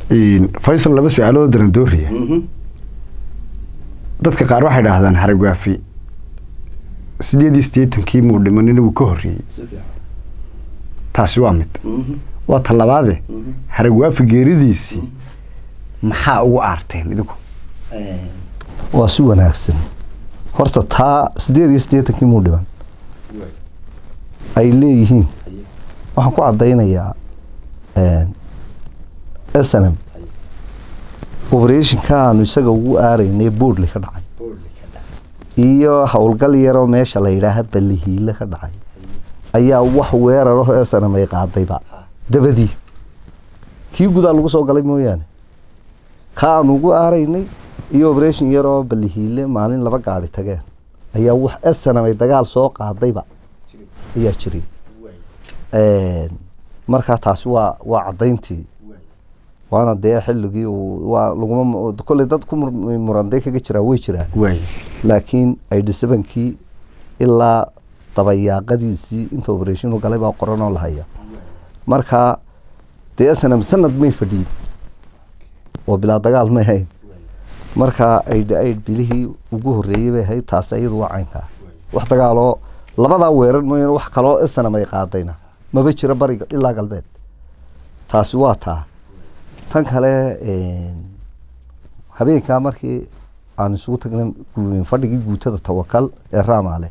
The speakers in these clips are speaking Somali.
faysal laba su-aaloo daran dooriya dadka qaar waxay dhahdaan haragwaafi sideed iyo siddeetankii muu dhimanina wuu ka horreeyey taasi waa mid waa ta labaade haragwaafi geeridiisii maxaa ugu aarteen idinku waa si wanaagsan horta taa siddeed iyo siddeetankii muu dhiman ay leeyihiin waxaan ku caddaynayaa snm oberetionka aanu isaga ugu aaraynay boodli ka dhacay iyo howlgal yaroo meesha la yidhaaha ballihiile ka dhacay ayaa wax weeraro snm ay qaadayba dabadii kii gudaa lagu soo galay mooyaane ka aanu ugu aaraynay iyo oberation yaroo ballihiile maalin laba gaari tageen ayaa wax snm ay dagaal soo qaadayba ayaa jiray markaa taasi waa waa caddayntii waana dee xilligii waa laguma kolley dad ku muranday kaga jiraa way jiraan laakiin aidisabankii ilaa dabayaaqadiisii inta oberation u galay baa qoranoo lahaya markaa dee snm sanad may fadhiyin oo bilaa dagaal may hayn markaa aid aid bilihii ugu horreeyey bay ahayd taasi iyadu waa caynkaa wax dagaaloo labadaa weerar mooyaane wax kaloo snm ay qaadayna maba jiro bariga ilaa galbeed taasi waa taa tan kale habeenkaa markii aan isugu tagnay fadhigii guutada tawakal ee raamaale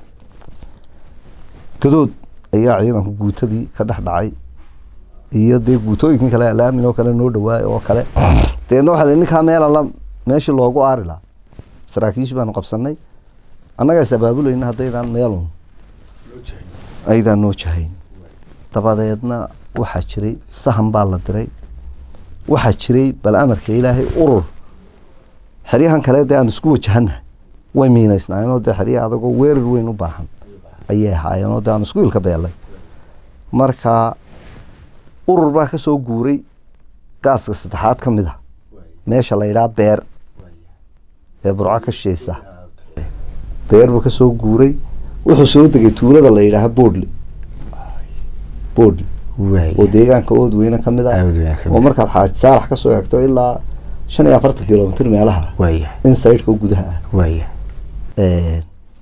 gadood ayaa ciidanku guutadii ka dhex dhacay iyo dee guutooyinkii kale alaamin oo kale noo dhawaay oo kale dabeedna waxa li ninkaa meel alla meeshii loogu aari lahaa saraakiishi baanu qabsanay annagaa is abaabulayna haddaydaan meelun aydaan noo jahayn dabadeedna waxaa jiray sahan baa la diray waxaa jiray bal amarka ilaahay urur xeryahan kale dee aan isku wajahanahay way miinaysnaayeenoo dee xeryaha adagoo weerar weyn u baahan ayay ahaayeenoo dee aan isku ilka beelay marka urur baa ka soo guuray gaaska saddexaad ka mid a meesha la yidhaha beer ee burco ka sheysa beer buu ka soo guuray wuxuu soo degay tuulada la yidhaaha boodli boodli oo deegaanka oodweyne ka mid ah oo markaad xaaj saalax kasoo eegto ilaa shan iyo afartan kilomitr meelaha insideka gudaha ah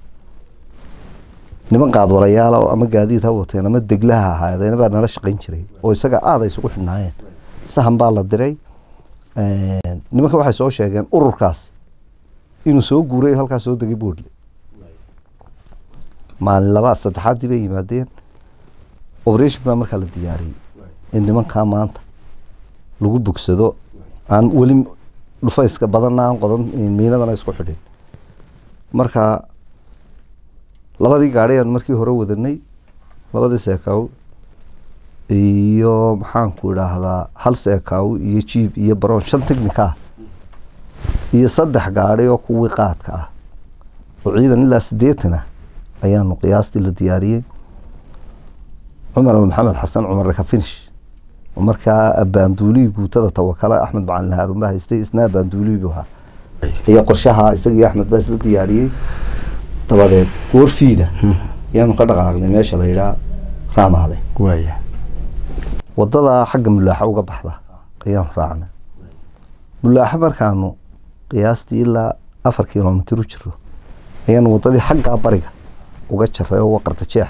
niman qaadwalayaala ama gaadiid ha wateen ama deglaha ahaadeen baa nala shaqayn jiray oo isaga aada isugu xidhnaayeen sahan baa la diray nimanka waxay soo sheegeen ururkaas inuu soo guuray halkaas soo degay boodle maalin labaad saddexaaddii bay yimaadeen operation baa markaa la diyaariyey in nimankaa maanta lagu bogsado aan weli dhufayska badanna aan qodan miinadana isku xidhin marka labadii gaari aan markii hore wadanay labadii seekaaw iyo maxaanku idhaahdaa hal seekaaw iyo jiib iyo baroon shan technica ah iyo saddex gaari oo kuwii qaadka ah oo ciidan ilaa siddeetan ah ayaanu qiyaastii la diyaariyey cumar maxamed xasan cumar rakafinish oo markaa abaanduulihii guutada tawakale axmed macalin haarun baa haystay isna abaanduulihii buu ahaa iyo qorshaha isagii axmed baa isla diyaariyey dabadeed goorfiida ayaanu ka dhaqaaqnay meesha la yidhaha raamaale wadadaa xagga mulaaxa uga baxda ayaanu raacnay mulaaxa markaanu qiyaastii ilaa afar kilomitr u jiro ayaanu wadadii xaggaa bariga uga jaray oo waqarta jeex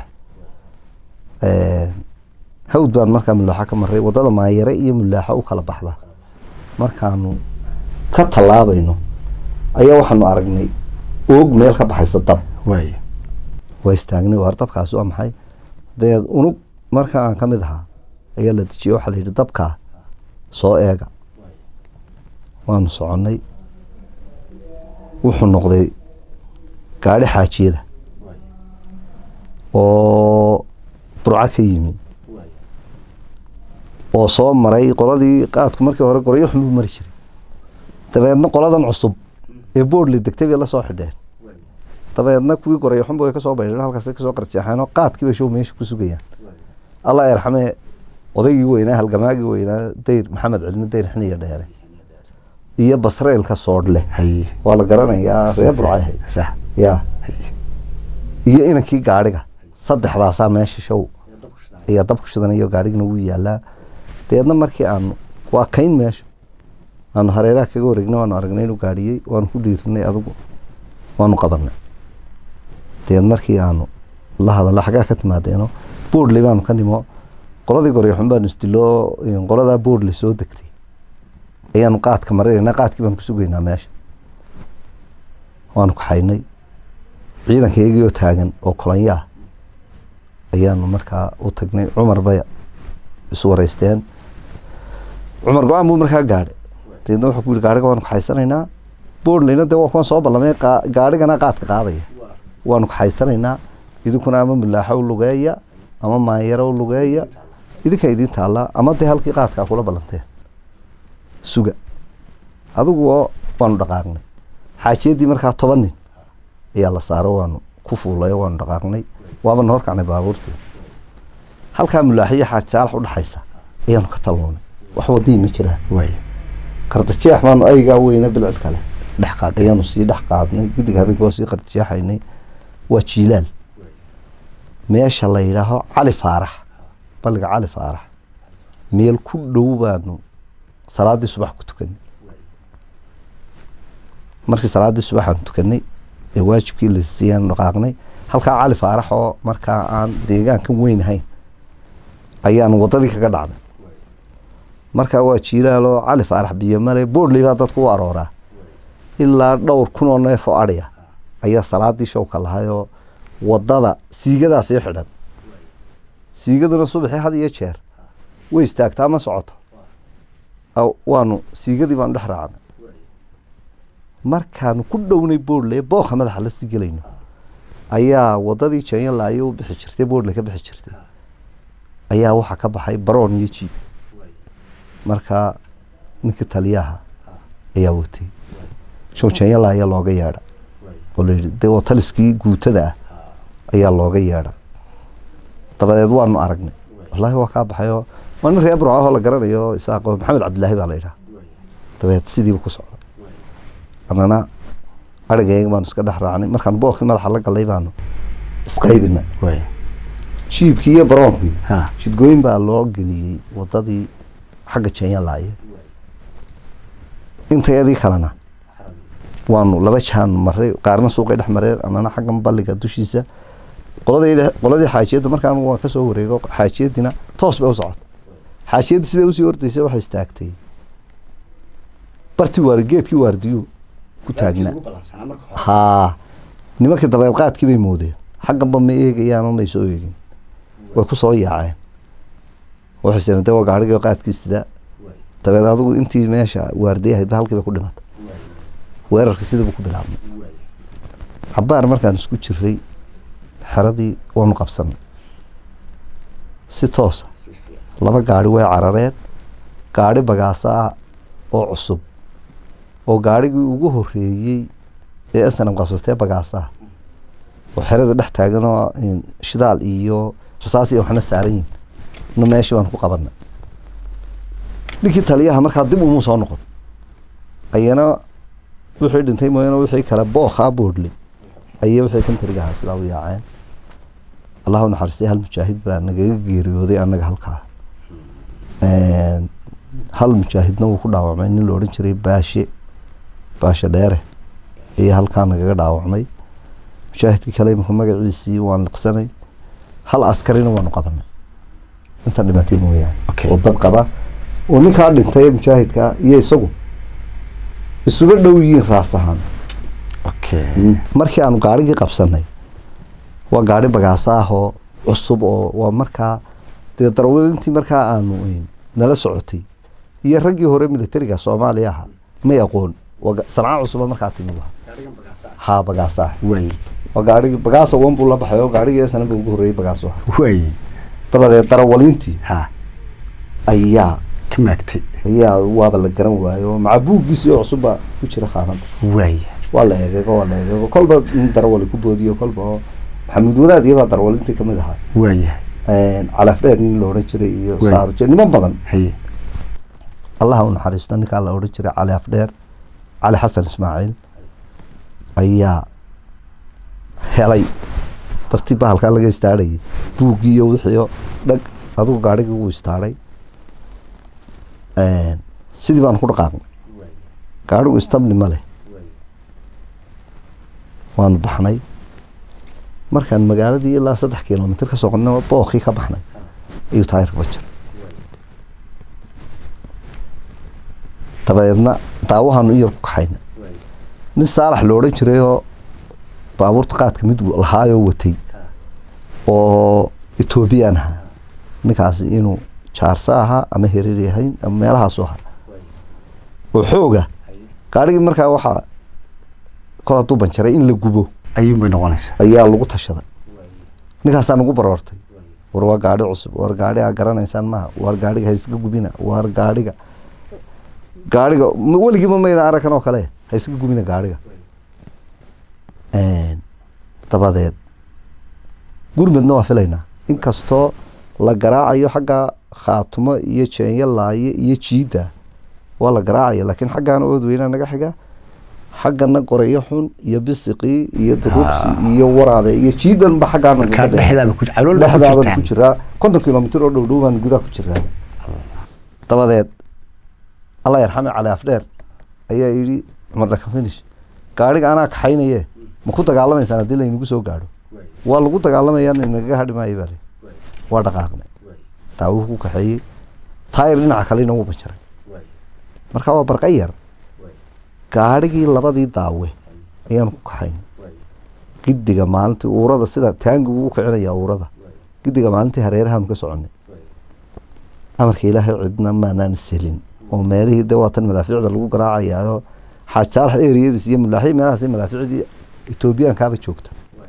hawd baan markaa mulaaxa ka maray wadada maayare iyo mulaaxa u kala baxda markaanu ka tallaabayno ayaa waxaanu aragnay oog meel ka baxaysa dab waa istaagnay waar dabkaasi waa maxay dabeed unug marka aan ka mid ahaa ayaa la dejiyey waxaa la yidhi dabkaa soo eega waanu soconnay wuxuu noqday gaadhi xaajiyada oo burco ka yimi oo soo maray qoladii qaadku markii hore gorayo xun buu mari jiray dabeedna qoladan cusub ee boodli degtay bay la soo xidheen dabeedna kuwii gorayo xunba way ka soo baydheen halkaas kasoo qarjeexeen oo qaadkii bay show meesha ku sugayaan allah yarxamee odaygii weynaa halgamaagii weynaa dayr maxamed celino dayr xiniya dheere iyo basreelka soodhle waa la garanayaa ree burcay ya iyo inankii gaadhiga saddexdaasaa meesha show ayaa dab ku shidanayo gaadhigana wuu yaalaa dabeedna markii aanu waa kayn meesha aanu hareeraha kaga wareegnay waanu aragnay inuu gaadhiyey waanu ku dhiirinay adugu waanu qabanay deed markii aanu la hadallo xaggaa ka timaadeeno boodley baanu ka nimo qoladii goryaxun baanu isdiloo qoladaa boodley soo degtay ayaanu qaadka marinaynaa qaadkii baanu ku sugaynaa meesha waanu kaxaynay ciidankaygii oo taagan oo kolonyaa ayaanu markaa u tagnay cumar bay isu wareysteen cumar go-aan buu markaa gaadhay deedna wuxuu ku yidhi gaadhiga waanu kaxaysanaynaa boodleyna dee waa kuwan soo ballamay qaa- gaadhigana qaadka qaadaya waanu kaxaysanaynaa idinkuna ama mulaaxo u lugeeya ama maanyaro u lugeeya idinka idiin taallaa ama dee halkii qaadkaa kula ballanteen suga adigu oo waanu dhaqaaqnay xaajiyadii markaa toban nin ayaa la saaro waanu ku fuulayo waanu dhaqaaqnay waabana horkacnay baabuurtii halkaa mulaaxiyo xaaji saalax udhaxaysa ayaanu ka talloonay wax wadii ma jiraan waay qardajeex baanu aygaa weyne bilcil kale dhex qaad ayaanu sii dhex qaadnay gidig habeenka waa sii qardajeexaynay waa jiilaal meesha la yidhaaho cali faarax balliga cali faarax meel ku dhow baanu salaadii subax ku tukanay markii salaaddii subax aanu tukanay ee waajibkii la siiyaanu dhaqaaqnay halkaa cali faarax oo markaa aan deegaankan weyn ahayn ayaanu waddadii kaga dhacnay markaa waa jiilaal oo cali faarax biyo male boodley baa dadku u arooraa ilaa dhowr kun oo neef oo adhiya ayaa salaadii showka lahayoo waddada siigadaa sii xidhan siigaduna subaxii had iyo jeer way istaagtaa ma socoto Aw, waanu siigadii baanu dhex raacnay markaanu ku dhownay boodley booka madaxa la sii gelayno ayaa waddadii janyalaayo u bixi jirtay boodley ka bixi jirtay ayaa waxaa ka baxay baroon iyo jiib markaa ninkii taliyaha ayaa watay show janyalaaya looga yeedha oo layidhi dee oo taliskii guutada ah ayaa looga yeedha dabadeed waanu aragnay wallaahi waa kaa baxayoo waa nin reer burcahoo la garanayo isaaqo maxamed cabdilaahi baa la yidhaha dabeed sidiiba ku socday annana arigayga baanu iska dhex raacnay markaan bookii madaxa la gallay baanu isqaybinay waay jiibkii iyo baroonkii ha jidgooyin baa loo geliyey waddadii xagga janyalaaye intayadii kalena waanu laba jaanu maray qaarna suuqay dhex mareen annana xaggan balliga dushiisa qoladayda qoladii xaajiyadda markaan waan ka soo wareego xaajiyaddiina toos bay u socota xaajiyadda siday usii ordaysa waxay istaagtay bartii waari geedkii waardiyu ku taagnaa haa nimankii dabeed qaadkii bay moodeen xagganba ma eegayaan oo may soo eegin way ku soo yaaceen waxay sireen dee waa gaarigii qaadkii sidaa dabeed adigu intii meesha waardiye ahayd ba halkii bay ku dhimatay weerarka sidii buu ku bilaabmay cabaar markaan isku jiray xeradii waanu qabsanay si toosa laba gaari way carareen gaari bagaasa ah oo cusub oo gaarigii ugu horeeyey ee snam qabsatee bagaasa ah oo xerada dhex taagan oo in shidaal iyo rasaas iyo waxna saaran yihin na meeshii baan ku qabanay ninkii taliyaha markaa dib umuu soo noqon ayana wixii dhintay mooyaane wixii kale bookhaa boodley ayay wixii kantarigahaa sidaa u yaaceen allahu naxariistay hal mujaahid baa nagaga geeriyooday annaga halkaa hal mujaahidna wuu ku dhaawacmay nin la odhan jiray baashe baashe dheere ayaa halkaa nagaga dhaawacmay mujaahidkii kale imika magaciisii waan liqsanay hal askarina waanu qabanay inta dhimatay mooyaane Okay. oo bad qaba oo ninkaa dhintay mujaahidka iyo isagu isuga dhow yihiin raas ahaan okay markii aanu gaarigii qabsanay waa gaari bagaasa ah oo cusub oo waa markaa dee darwelintii markaa aanu een, nala socotay iyo raggii hore militariga soomaaliya ahaa may aqoon waa ga- sanca cusuba markaa timi laha haa bagaasa ah waay waa gaarigi bagaasa wan buu la baxay oo gaarigii sana ba ugu horreeyey bagaaso ah waay dabadeed darawalintii ha ayaa ka maagtay ayaa waaba la garan waayo maca buuggiisii oo cusub baa ku jira khaanada waay waa la egeego waa la egeego kolba nin darawali ku boodiyo kolba oo maxamuud wadaad iyabaa darawalintii kamid ahaa waayahay calaaf dheer nin la odhan jiray iyo Wey. saaruje niman badan haye allaha u naxariisto ninkaa la odhan jiray cali afdheer cali xasan ismaaciil ayaa helay barti bahalkaa laga istaadhayay buuggii iyo wixii oo dhag adigu gaarigii wuu istaadhay sidii baanu ku dhaqaaqnay gaadhigu istabni ma leh waanu baxnay markaan magaaladii ilaa saddex kilomitr ka soqonay bookii ka baxnay ayuu taayirka ba jiray dabadeedna daawahaanu iyar ku kaxayna nin saalax lo odhan jiray oo baabuurta qaadka mid lahaayoo watay oo etoobiyaan ahaa ninkaasi inuu jaarsa ahaa ama hereer yahayn ama meelahaasu ahaa oo xooga gaadhigii markaa waxaa kol hadduu banjaray in la gubo ayuun bay noqonaysaa ayaa lagu tashaday ninkaasaa nagu baroortay war waa gaadhi cusub war gaadhi aa garanaysaan maaha war gaadhiga hayska gubina war gaadhiga gaadhiga m- weligiiba mayda aragkan oo kale hayska gubina gaadhiga dabadeed gurmedna waa filaynaa inkastoo la garaacayo xagga khaatumo iyo jeenyo laaye iyo jiidda waa la garaacaya laakiin xaggaana ood weynaa naga xiga xaggana goreyo xun iyo bisiqii iyo duruubsi iyo waraabe iyo jiidanba xaggaana markaa naga dheer. dhexdaaba ku calool baa ku dhexdaaban ku jirtaan jiraa konton kilomitr oo dhow dhow baan gudaha ku jiraa dabadeed allah yarxame cali afdheer ayaa yidhi cumar dhaka finish gaadhiga anaa kaxaynaye ma ku dagaalamaysaan haddii laynagu soo gaadho waa lagu dagaalamayaa nagaga hadhi maayo baa le waa dhaqaaqnay daawuhu ku kaxeeyey taayir dhinaca kalena wuu banjaray marka waa barqa yar gaadhigii labadii daawe ayaanu ku kaxaynay gidiga maalintii uurada sida taangigu u kicinaya uurada gidiga maalintii hareerahaanu ka soconay amarka ilaahay cidna maanaan selin oo meelihii de waatan madaafiicda lagu garaacayaayo xaaj saalax eriyadiis iyo mulaaxiy meelahaas madaafiicdii etoobiyaankaaba joogta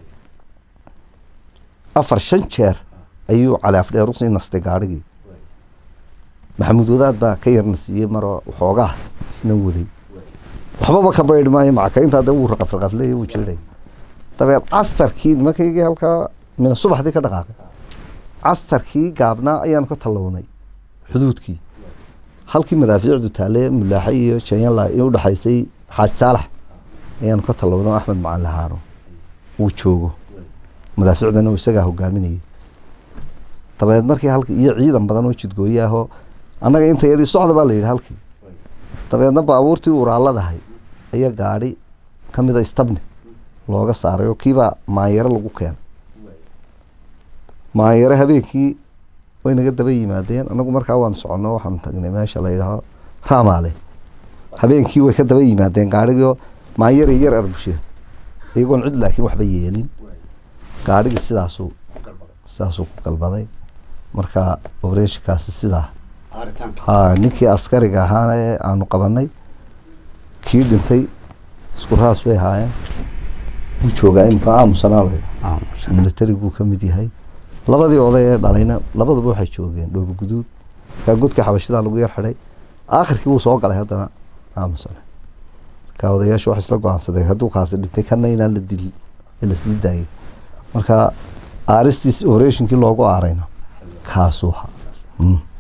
afar shan jeer ayuu cali afdheer usii nastay gaadhigii maxamuud wadaad baa ka yarna siiyey maroo waxoogaa isna waday waxbaba ka baydhi maayo macakayntaa de wuu raqaf raqafleey wuu jiray dabeed castarkii nimankaygii halkaa mina subaxdii ka dhaqaaqay castarkii gaabnaa ayaanu ka tallawnay xuduudkii halkii madaafiicdu taale mulaaxe iyo janyala ee udhexaysay xaaj saalax ayaanu ka tallawnay oo axmed macalin haaro uu joogo madaafiicdana uu isagaa hogaaminayay dabeed markii halkii iyo ciidan badan oo jidgooye ahoo annaga intayadii socda baa la yidhi halkii dabeedna baabuurtii uraaladahay ayaa gaadhi ka mida istabni looga saaray oo kiibaa maanyaro lagu keenay maanyaro habeenkii way naga daba yimaadeen anagu markaa waan soconno waxaan tagnay meesha la yidhaaho raamaale habeenkii way ka daba yimaadeen gaadhigii maanyaray yar arbusheen iyagoon cid laakiin waxba yeelin gaadhigii sidaasuu sidaasuu ku galbaday marka obreshikaasi sidaa ha ninkii askariga ahaana ee aanu qabanay kii dhintay isku raas bay ahaayeen wuu joogaa imika aamusanaa la yidhaha militariguu ka mid yahay labadii oday ee dhalayna labaduba waxay joogeen dhoobo guduud markaa godkii xabashidaa lagu yar xidhay aakhirkii wuu soo galay haddana aamusane markaa odayaashu waxay isla go-aansadeen hadduu kaasi dhintay kana inaan la dil ee la sii daayay marka aaristiis operatinkii loogu aarayna kaasuu ahaa Mm.